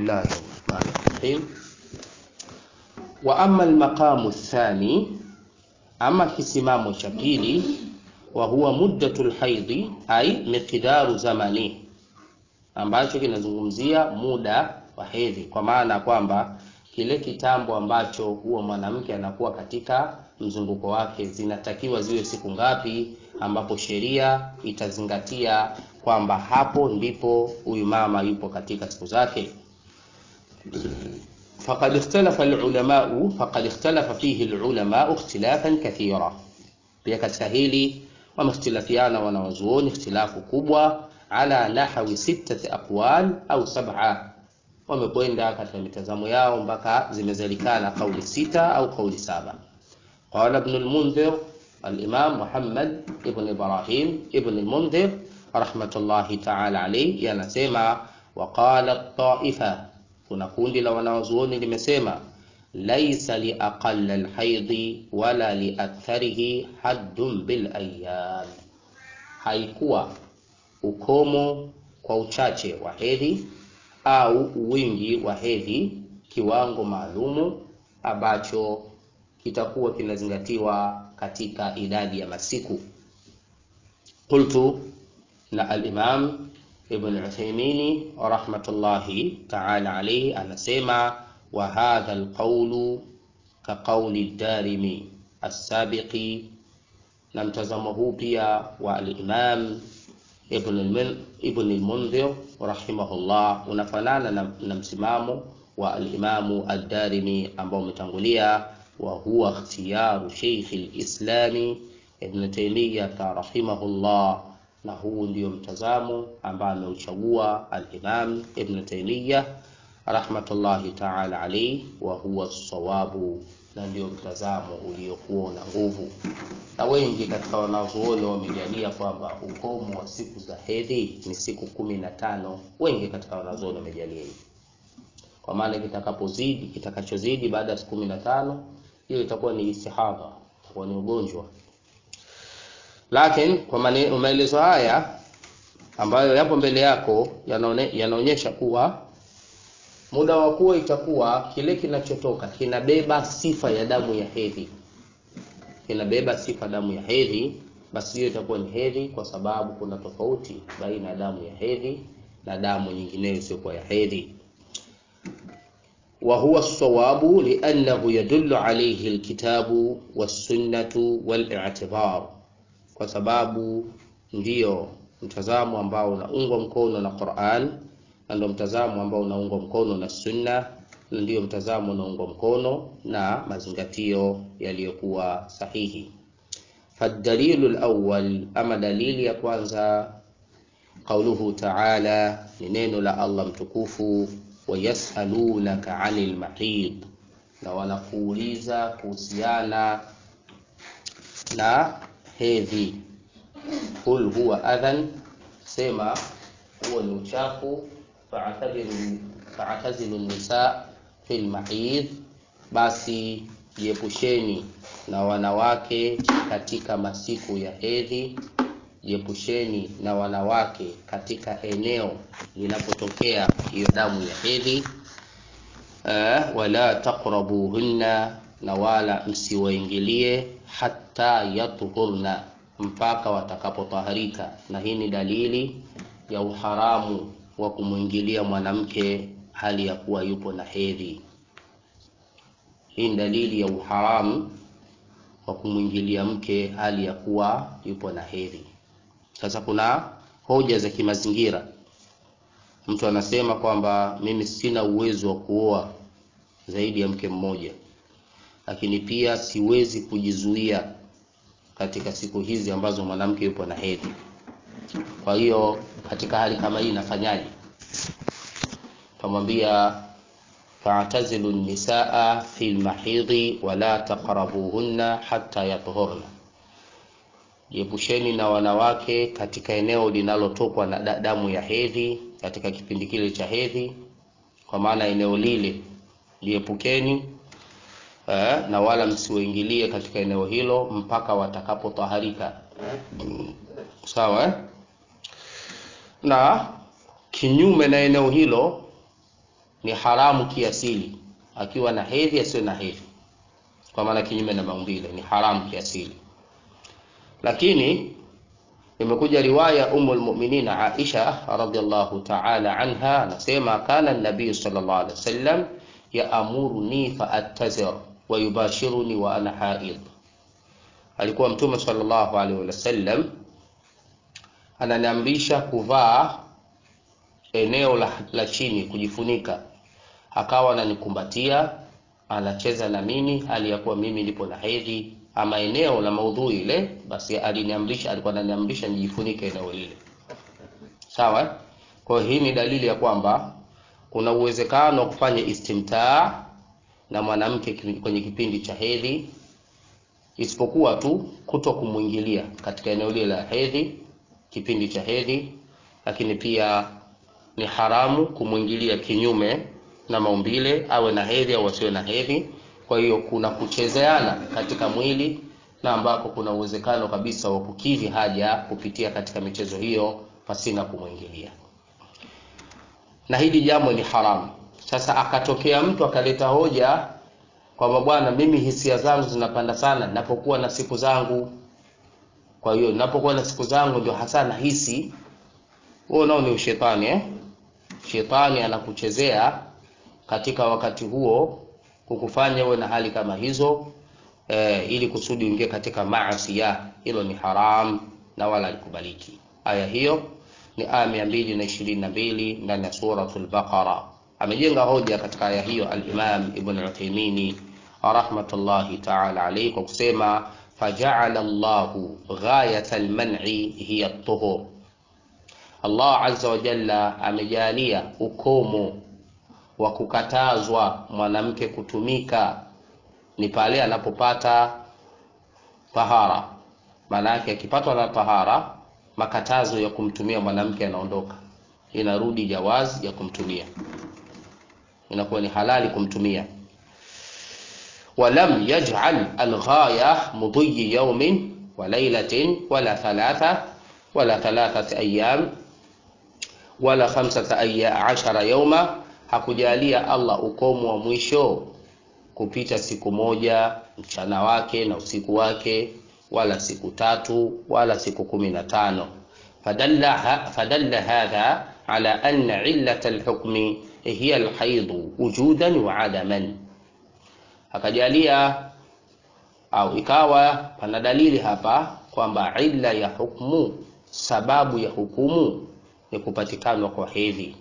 Bismillahir Rahmanir Rahim. Wa amma al-maqamu athani, ama kisimamo cha pili, wa huwa muddatul haidhi, ai miqdaru zamani, ambacho kinazungumzia muda wa hedhi, kwa maana kwamba kile kitambo ambacho huwa mwanamke anakuwa katika mzunguko wake zinatakiwa ziwe siku ngapi, ambapo sheria itazingatia kwamba hapo ndipo huyu mama yupo katika siku zake. faqad ikhtalafa alulamau faqad ikhtalafa fihi alulamau ikhtilafan kathira, pia katika hili wamehtilafiana wanawazuoni ikhtilafu kubwa, ala nahwi sittati aqwal au sab'a wamekwenda katika mitazamo yao mpaka zimezalikana kauli sita au kauli saba. Qala Ibn al-Mundhir, al-Imam Muhammad ibn Ibrahim ibn al-Mundhir rahmatullahi ta'ala alayhi yanasema, wa qala taifa, kuna kundi la wanawazuoni limesema, laisa li aqall al-haidhi wala li aktharihi haddun bil ayyam, haikuwa ukomo kwa uchache wa hedhi au wingi wa hedhi kiwango maalumu ambacho kitakuwa kinazingatiwa katika idadi ya masiku. Qultu, na al-Imam Ibn Uthaymeen rahmatullahi ta'ala alayhi anasema, wa hadha al-qawlu ka qawli ad-Darimi as-sabiqi, na mtazamo huu pia wa al-Imam Ibn al-Mundhir rahimahullah unafanana na, na msimamo wa al-Imamu ad-Darimi ambao umetangulia, wa huwa ikhtiyaru Sheikh al-Islami Ibn Taymiyyah rahimahullah, na huu ndio mtazamo ambao ameuchagua al-Imam Ibn Taymiyyah rahmatullahi ta'ala alayhi, wa huwa as-sawabu, na ndio mtazamo uliokuwa na nguvu na wengi katika wanazuoni wamejalia kwamba ukomo wa siku za hedhi ni siku kumi na tano. Wengi katika wanazuoni wamejalia hivi, kwa maana kitakapozidi, kitakachozidi baada ya siku kumi na tano hiyo itakuwa ni istihadha, itakuwa ni ugonjwa. Lakini kwa maelezo haya ambayo yapo mbele yako yanaonyesha kuwa muda wa kuwa itakuwa kile kinachotoka kinabeba sifa ya damu ya hedhi kinabeba sifa damu ya hedhi, basi hiyo itakuwa ni hedhi, kwa sababu kuna tofauti baina ya damu ya hedhi na damu nyingineyo isiyokuwa ya hedhi. wa huwa sawabu liannahu yadullu alayhi alkitabu wassunnatu wal-i'tibar, kwa sababu ndiyo mtazamo ambao unaungwa mkono na Qur'an na ndio mtazamo ambao unaungwa mkono na sunna ndio mtazamo unaungwa mkono na mazingatio yaliyokuwa sahihi. Fadalilu alawwal, ama dalili ya kwanza, qauluhu ta'ala, ni neno la Allah mtukufu, wayasalunaka anil mahid, na wanakuuliza kuhusiana na hedhi. Qul huwa adhan, sema huo ni uchafu. Fa'tazilu nisa fil mahid, basi jiepusheni na wanawake katika masiku ya hedhi, jiepusheni na wanawake katika eneo linapotokea hiyo damu ya hedhi. Uh, wala taqrabuhunna, na wala msiwaingilie, hatta yatuhurna, mpaka watakapotaharika. Na hii ni dalili ya uharamu wa kumwingilia mwanamke hali ya kuwa yupo na hedhi. Hii ni dalili ya uharamu wa kumwingilia mke hali ya kuwa yupo na hedhi. Sasa kuna hoja za kimazingira. Mtu anasema kwamba mimi sina uwezo wa kuoa zaidi ya mke mmoja, lakini pia siwezi kujizuia katika siku hizi ambazo mwanamke yupo na hedhi. Kwa hiyo katika hali kama hii nafanyaje? Tamwambia fa'tazilu nisaa fi lmahidhi wala taqrabuhunna hatta yatuhurna, jiepusheni na wanawake katika eneo linalotokwa na damu ya hedhi, katika kipindi kile cha hedhi, kwa maana eneo lile liepukeni, eh, na wala msiwaingilie katika eneo hilo mpaka watakapotaharika. Sawa eh? na kinyume na eneo hilo ni haramu kiasili akiwa na hedhi asiwe na hedhi kwa maana kinyume na maumbile ni haramu kiasili lakini imekuja riwaya umu lmuminin aisha radiallahu taala anha anasema kana nabiyu sal llah alih wasallam yaamuruni faattazir wayubashiruni wa ana haid alikuwa mtume salllahu alaihi wasallam ananiamrisha kuvaa eneo la, la chini kujifunika akawa ananikumbatia anacheza na mimi hali ya kuwa mimi nipo na hedhi ama eneo la maudhui ile basi aliniamrisha alikuwa ananiamrisha nijifunike eneo lile sawa kwa hii ni dalili ya kwamba kuna uwezekano wa kufanya istimtaa na mwanamke kwenye kipindi cha hedhi isipokuwa tu kuto kumwingilia katika eneo lile la hedhi kipindi cha hedhi lakini pia ni haramu kumwingilia kinyume na maumbile awe na hedhi au asiwe na hedhi kwa hiyo kuna kuchezeana katika mwili na ambako kuna uwezekano kabisa wa kukidhi haja kupitia katika michezo hiyo pasina kumwingilia na hili jambo ni haramu sasa akatokea mtu akaleta hoja kwamba bwana mimi hisia zangu zinapanda sana napokuwa na siku zangu kwa hiyo napokuwa na siku zangu ndio hasa nahisi huo nao ni ushetani eh? shetani anakuchezea katika wakati huo kukufanya uwe na hali kama hizo eh, ili kusudi uingie katika maasia hilo ni haram na wala alikubaliki aya hiyo ni aya mia mbili na ishirini na mbili ndani ya suratu lbaqara amejenga hoja katika aya hiyo alimam ibn uthaimini rahmatullahi taala alaihi kwa kusema fajaala llahu ghayata lmani hiya tuhur allah aza wajalla amejalia ukomo wa kukatazwa mwanamke kutumika ni pale anapopata tahara maana yake akipatwa na tahara makatazo ya kumtumia mwanamke yanaondoka inarudi jawazi ya kumtumia inakuwa ni halali kumtumia walam yaj'al alghaya mudhi yawmin wa laylatin wala thalatha wala thalathati ayyam wala khamsata ashara yawma hakujalia Allah ukomo wa mwisho kupita siku moja mchana wake na usiku wake wala siku tatu wala siku kumi na tano fadalla, fadalla hadha ala anna illata alhukmi hiya alhaidu wujudan wa adaman akajalia au ikawa pana dalili hapa kwamba illa ya hukmu sababu ya hukumu ni kupatikanwa kwa hedhi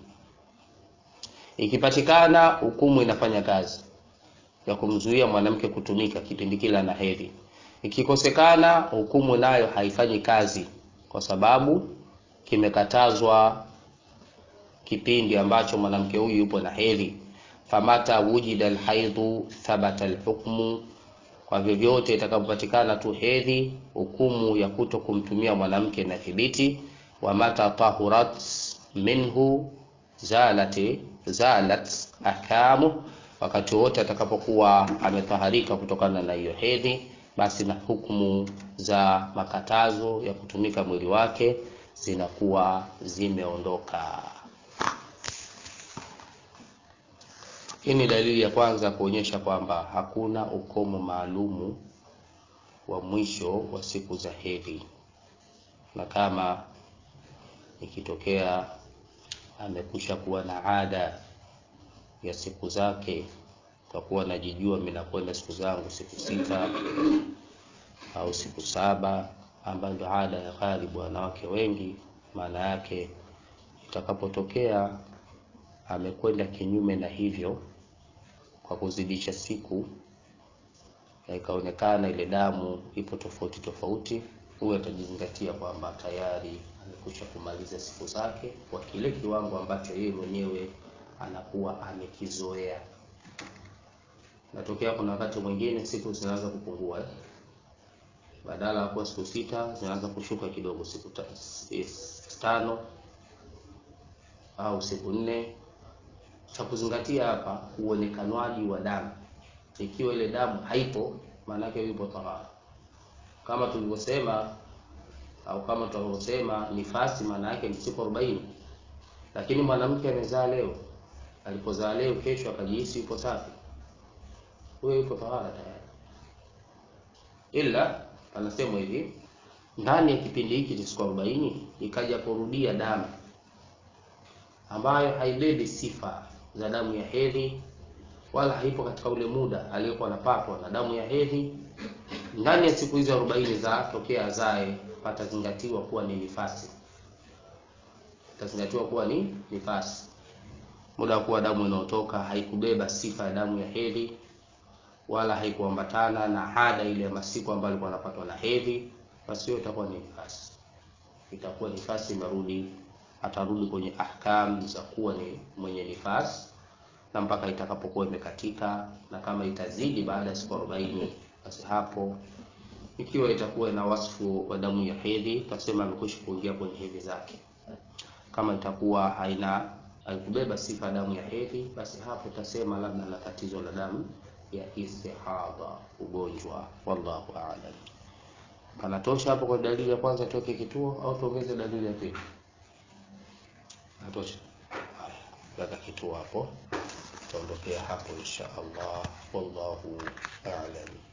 ikipatikana hukumu inafanya kazi ya kumzuia mwanamke kutumika kipindi kile ana hedhi ikikosekana hukumu nayo haifanyi kazi kwa sababu kimekatazwa kipindi ambacho mwanamke huyu yupo na hedhi famata wujida alhaidhu thabata alhukmu kwa vyovyote itakapopatikana tu hedhi hukumu ya kuto kumtumia mwanamke na thibiti wa mata tahurat minhu zalati zalat ahkamu wakati wote atakapokuwa ametaharika kutokana na hiyo hedhi basi na hukumu za makatazo ya kutumika mwili wake zinakuwa zimeondoka hii ni dalili ya kwanza kuonyesha kwamba hakuna ukomo maalumu wa mwisho wa siku za hedhi na kama ikitokea amekusha kuwa na ada ya siku zake takuwa najijua mi nakwenda siku zangu siku sita au siku saba ambayo ndo ada ya ghalibu wanawake wengi maana yake itakapotokea amekwenda kinyume na hivyo kwa kuzidisha siku na ikaonekana ile damu ipo tofauti tofauti huyo atajizingatia kwamba tayari amekusha kumaliza siku zake kwa kile kiwango ambacho yeye mwenyewe anakuwa amekizoea natokea kuna wakati mwingine siku zinaanza kupungua eh? badala ya kuwa siku sita zinaanza kushuka kidogo siku ta, tano au siku nne cha kuzingatia hapa uonekanwaji wa damu ikiwa ile damu haipo maanake yupo tahara kama tulivyosema au kama tunavyosema nifasi maana yake ni siku arobaini lakini mwanamke amezaa leo alipozaa leo, kesho akajihisi yupo safi, huyo yupo tahara tayari. Ila anasema hivi, ndani ya kipindi hiki cha siku arobaini ikaja kurudia damu ambayo haibebi sifa za damu ya hedhi wala haipo katika ule muda aliyokuwa anapatwa na damu ya hedhi. Ndani ya siku hizo arobaini za tokea azae, patazingatiwa kuwa ni nifasi, patazingatiwa kuwa ni nifasi. Muda wa kuwa damu inayotoka haikubeba sifa ya damu ya hedhi wala haikuambatana na ada ile ya masiku ambayo alikuwa anapatwa na hedhi, basi hiyo itakuwa ni nifasi, itakuwa nifasi imerudi, atarudi kwenye ahkam za kuwa ni mwenye nifasi na mpaka itakapokuwa imekatika, na kama itazidi baada ya siku arobaini, basi hapo ikiwa itakuwa ina wasfu wa damu ya hedhi, tutasema amekwisha kuingia kwenye hedhi zake. Kama itakuwa haina haikubeba sifa ya damu ya hedhi, basi hapo tutasema labda na tatizo la damu ya istihadha, ugonjwa. Wallahu a'lam. Panatosha hapo kwa dalili ya kwanza, tuweke kituo au tuongeze dalili ya pili? Natosha. Haya, weka kituo hapo, tutaondokea hapo insha Allah. Wallahu a'lam.